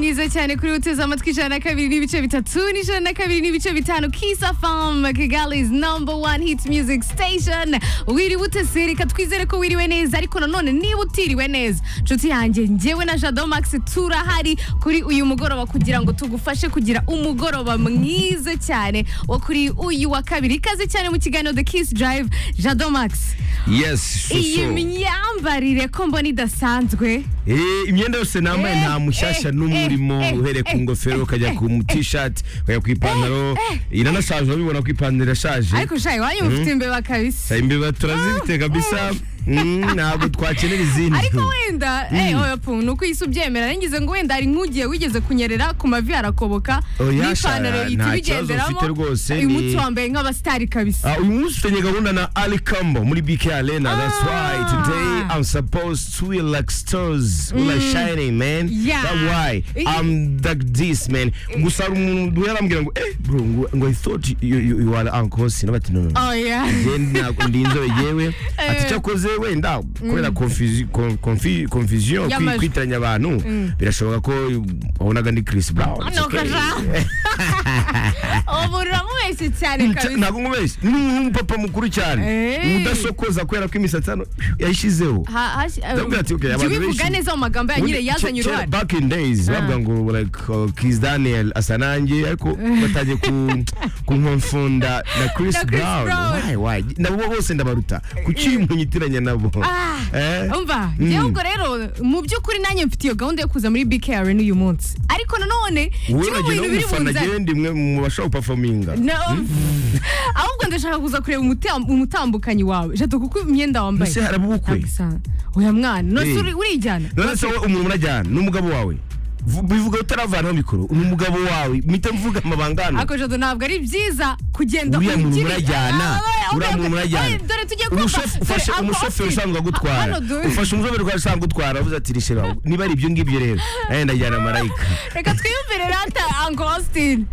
byiza cyane kuri uteze amatwi ijana na kabiri n'ibice bitatu n'ijana na kabiri n'ibice bitanu kisa famu kigali's number one hit music station wiriwe utese reka twizere ko wiriwe neza ariko nanone niba utiriwe neza nshuti yanjye njyewe na jado max turahari kuri uyu mugoroba kugira ngo tugufashe kugira umugoroba mwiza cyane wo kuri uyu wa kabiri ikaze cyane mu kiganiro the kiss drive jado max yes iyi suso myambarire ko mbona idasanzwe Eh, imyenda yose nambaye Eh, nta mushyashya eh, n'umwe eh, urimo eh, uhereye ku eh, ngofero ukajya ku t-shirt ukajya ku ipantaro iranashaje urabibona ko ipantaro irashaje ariko shayi wanyu mufite imbeba kabisa imbeba turazifite kabisa Mm, ntabwo twakenera izindi ariko wenda eh, oya pu, ni uko isi ubyemera nagize ngo wenda hari nk'ugiye wigeze kunyerera ku mavi harakoboka Oya, n'ipantaro Shara, ihita nta kibazo ibigenderamo mfite rwose, uyu ni- munsi wambaye nk'abasitari kabisa Uh, uyu munsi ufitanye gahunda na Ali Kambo muri BK Arena. That's why Ah. today I'm supposed to be like stars, like shining, man. Yeah. That's why I'm like this, man. Gusa hari umuntu yarambwira ngo eh bro ngo, ngo I thought you, you, you are uncle Sina bati no no. no. oya Njye ntabwo ndi inzobe yewe Eh. ati cyakoze wenda kubera confusi- con- confi- confusion kwi- Y'amajwi. kwitiranya abantu birashoboka ko wabonaga ndi Chris Brown. It's Nuko okay. ja. ubu uramubeshye cyane Cya- kabisa ntabwo mubeshye ni umupapa mukuru cyane Eh. udasokoza kubera ko imisatsi hano yayishyizeho Ha- hash- Ndabwira ati, okay, abantu jya ubivuga benshi- neza mu magambo yanyire Ubundi yazanye ke- ke- uruhare back in days bavuga ngo like uh, Kiss Daniel asa nanjye ariko batangiye ku- kunkonfunda na Chris Na Chris Brown Brown. Why, why? nabo bose ndabaruta kuki munyitiranya nabo Ah, Eh? umva Mm. njyewe ubwo rero mu byukuri nanjye mfite iyo gahunda yo kuza muri bk arena uyu munsi ariko nanone wowe kimwe mu uragenda bintu biri w'umufana bunzanye agenda imwe mu bashobora gupafominga No. ahubwo ndashaka kuza kureba umutam- umutambukanyi wawe jado kuko imyenda wambaye ese haraba ubukwe Kabisa. oya mwana nose Eh. uri- urijyana none se wowe umuntu murajyana n'umugabo wawe Vu- bivuga utaravanaho mikoro ni umugabo wawe mpita mvuga amabanga hano ariko jado ntabwo ari byiza kugenda uriya muntu ugira- murajyana Ah, oya, oya, uriya muntu oya, murajyana oya, dore tugiye kumva Umushofe- ufashe dore umushoferi uncle Austin. usanzwe agutwara Hano du- ufashe umushoferi usanzwe agutwara avuze ati rishe bawe niba ari ibyo ngibyo rero nanjye ndajyana marayika reka twiyumvire rata ango austin